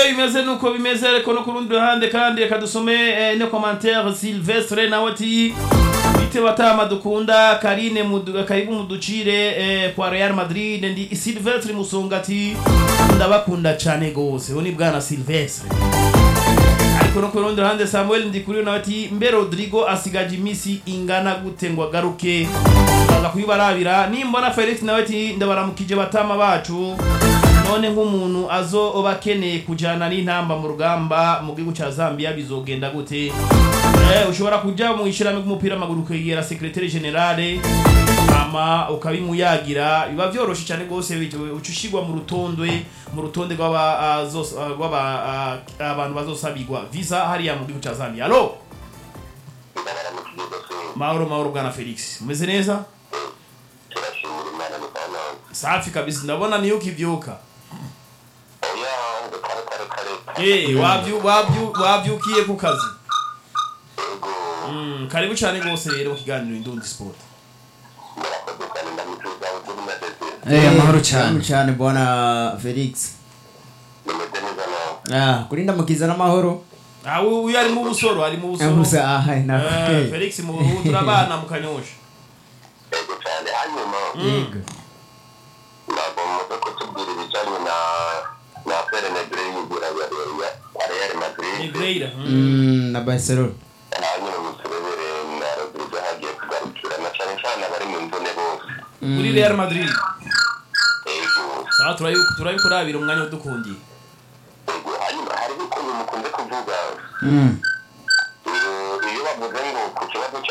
bimeze nuko bimeze ariko no ku rundi ruhande kandi reka dusome eh, ino commentaire Sylvestre nawe ati bite batama dukunda Karine mudu, karibu muducire eh, kwa Real Madrid ndi Sylvestre Musonga ati ndabakunda cyane gose uwo ni bwana Sylvestre ariko no ku rundi ruhande Samuel Ndikuriyo nawe ati mbe Rodrigo asigaje imisi ingana gute ngo agaruke baza kuyibarabira nimbona Felix nawe ati ndabaramukije batama bacu none nk'umuntu azoba akeneye kujyana n'intamba mu rugamba mu gihugu cya zambia bizogenda gute Eh, ushobora kujya mu ishyirahamwe ry'umupira w'amaguru ukegera sekreteri generale ama ukabimuyagira biba byoroshye cyane rwose bitewe uca ushyirwa mu rutonde mu rutonde rw'aba- ah, zos- ah, rw'aba- ah, abantu bazosabirwa visa hariya mu gihugu cya zambia alo ndabaramukije gose mahoro mahoro bwana felix umeze neza turashimira imana mutana safi kabisa ndabona niyo ukibyuka oya ngo kare kare kare Eh, wabyu- wabyu- wabyukiye ku kazi ego Mm, karibu cyane rwose rero mu kiganiro indundi sport murakoze cyane ndamwifuza ubuzima mwese Eh, amahoro cyane cyane cyane bwana felix nimeze neza nawe ah kuri ndamukiza n'amahoro Ah, uyu uyu ari mu busoro ari mu busoro gusa aha Eh, na felix mu ubu turabana mu kanyosha ego cyane hanyuma yego ntabwo muze kutubwira ibijyanye na na pere negre y'imvura ya ya real madrid negreira Mm, na barcelona hanyuma muturebere na rodrigo hagiye kugarukira na cyane cyane abari mu mvune bose kuri real madrid ego sawa turayi- turabikurabira umwanya udukundiye ego hanyuma hariho ukuntu mukunze kuvuga Mm,